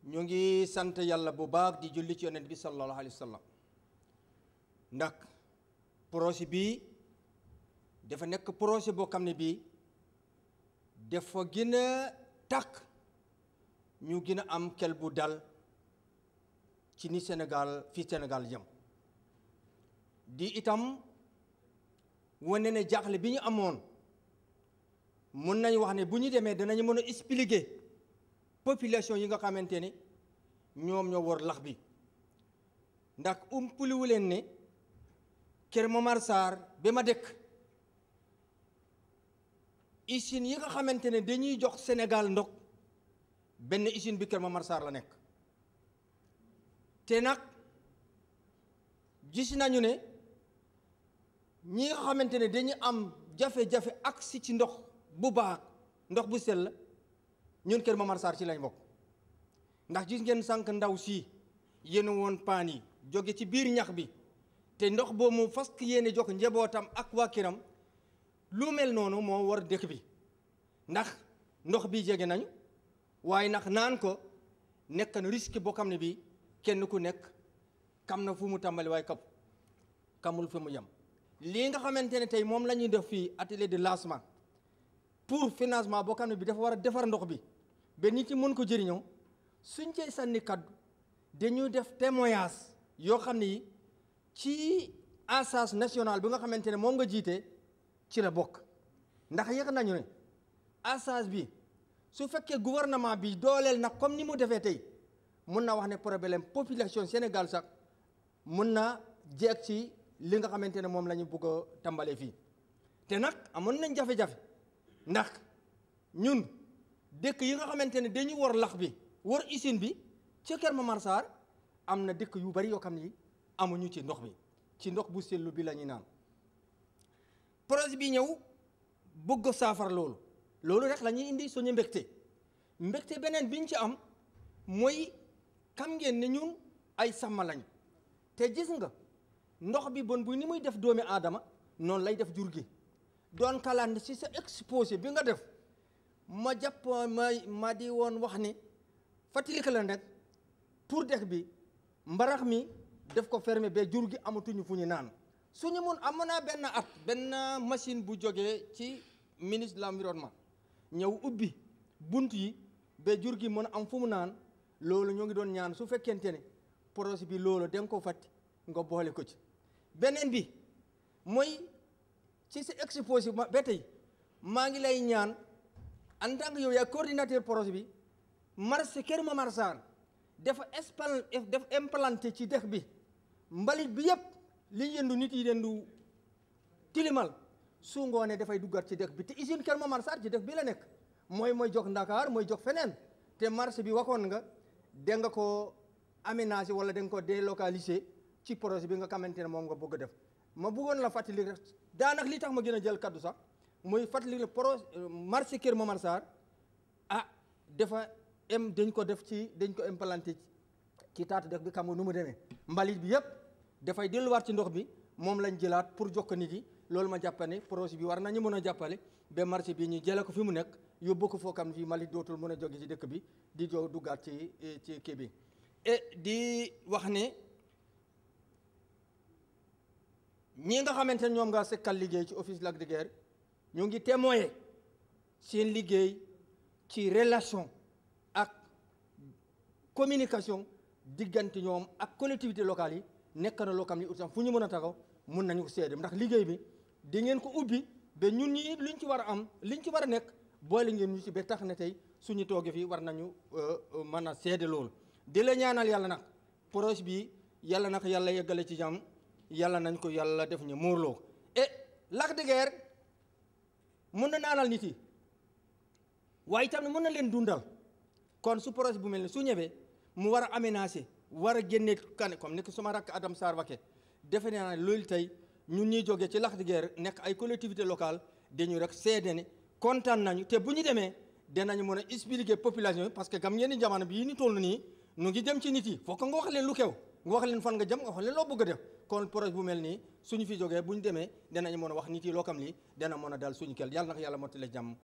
ñu ngi sant yàlla bu baax di julli ci yonent bi sallallahu alayhi wa sallam ndax projet bii dafa nekk projet boo xam ne bii dafa gën a takk ñu gën a am kel bu dal ci ni Sénégal fii Sénégal jëm di itam wane ne jaaxle bi ñu amoon mun nañ wax ne bu ñu demee danañu mën a expliquer population yi nga xamante ne ñoom ñoo war lax bi ndax umpuliwu leen ne Kër Momar Sarr ba ma dëkk usine yi nga xamante ne dañuy jox Sénégal ndox benn usine bi Kër Momar Sarr la nekk te nag gis nañu ne ñi nga xamante ne dañu am jafe-jafe agsi ci ndox bu baax ndox bu sell ñun Kër Momar Sarr ci lañ bokk ndax gis ngeen sànq ndaw si yéen woon paan yi jóge ci biir ñax bi te ndox boobu mu fas yéene jox njabootam ak waa kiram lu mel noonu moo war dëkk bi ndax ndox bi jege nañu waaye ndax naan ko nekk na risque boo xam ne bii kenn ku nekk kam na fu mu tàmbali waaye kap kamul fi mu yem. lii nga xamante ne tey moom la ñuy def fii atelier de lancement pour financement boo xam ne bi dafa war a defar ndox bi ba nit yi mën ko jëriñoo suñ cee sànni kaddu dañuy def témoignage yoo xam ne yi ci assise nationale bi nga xamante ne moom nga jiite ci la bokk ndax yëg nañu ne assise bi su fekkee gouvernement bi dooleel nag comme ni mu defee tey mun na wax ne problème population Sénégal sax mun na jeeg ci li nga xamante ne moom la ñu bëgg a tàmbalee fii te nag amoon nañ jafe-jafe ndax ñun dëkk yi nga xamante ne dañu war lax bi war usine bi ci Kër Momar Sarr am na dëkk yu bari yoo xam ni amuñu ci ndox bi ci ndox bu sellu bi la ñuy naan projet bi ñëw bëgg saafara loolu loolu rek la ñuy indi suñu mbégte mbégte beneen biñ ci am mooy xam ngeen ne ñun ay sàmm lañ te gis nga ndox bi bon bu ni muy def doomi aadama noonu lay def jur gi doon kalaan ci sa exposé bi nga def ma jàpp ma ma di woon wax ni fàttali ko leen rek pour dex bi mbarax mi def ko fermé ba jur gi amatuñu fu ñu naan suñu mun amoon naa benn at benn machine bu jógee ci ministre de l'environnement ñëw ubbi bunt yi ba jur gi mën a am fu mu naan loolu ñoo ngi doon ñaan su fekkente ne projet bi loolu da nga ko fàtti nga boole ko ci beneen bi mooy ci sa exposé ba tey maa ngi lay ñaan en tant que yow yaay coordinateur projet bi marché Kër Momar Sarr dafa espal def implanté ci dex bi mbalit bi yëpp li yëndu nit yi yëndu tilimal su ngoonee dafay duggaat ci dex bi te usine Kër Momar Sarr ci dex bi la nekk mooy mooy jox Ndakaar mooy jox feneen te marché bi waxoon nga da nga ko aménager wala da nga ko délocaliser ci projet bi nga xamante ne moom nga bëgg a def ma bëggoon la fàttali rek daanaka li tax ma gën a jël kaddu sax muy fàttali le projet marché Kër Momar Sarr ah dafa em dañ ko def ci dañ ko implanté ci taatu def bi xam nga nu mu demee mbalit bi yëpp dafay delluwaat ci ndox bi moom lañ jëlaat pour jox ko nit yi loolu ma jàpp ne projet bi war nañu mën a jàppale ba marché bi ñu jëlee ko fi mu nekk yóbbu ko foo xam ne fii mbalit dootul mën a jóge ci dëkk bi di jo duggaat ci ci kii bi et di wax ne ñi nga xamante ne ñoom nga sekkal liggéey ci office Lac de Guiers ñu ngi témoigner seen liggéey ci relation ak communication diggante ñoom ak collectivité locale yi nekk na loo xam ne itam fu ñu mën a taxaw mun nañu ko seede ndax liggéey bi di ngeen ko ubbi ba ñun ñi luñ ci war a am liñ ci war a nekk boole ngeen ñu ci ba tax na tey suñu toogee fii war nañu mën a seede loolu di la ñaanal yàlla nag projet bi yàlla nag yàlla yeggale ci jàmm yàlla nañ ko yàlla def ñu muurloo et Lac de Guiers mun na naanal nit yi waaye itam mën na leen dundal kon su projet bu mel ni su ñëwee mu war a aménager war a génne kan comme ni ko suma rakk Adam Sarr waxe defe naa ne loolu tey ñun ñuy jógee ci Lac de Guiers nekk ay collectivité locale dañu rek seede ne kontaan nañu te bu ñu demee danañu mën a expliquer population yi parce que kam ngeen di jamono bii ñu toll nii nu ngi dem ci nit yi fokk nga wax leen lu xew nga wax leen fan nga jëm nga wax leen loo bëgg a def kon projet bu mel nii suñu fi jógee bu ñu demee danañu mën a wax nit yi loo xam lii dana mën a dal suñu kel yàlla na ko yàlla mottale jàmm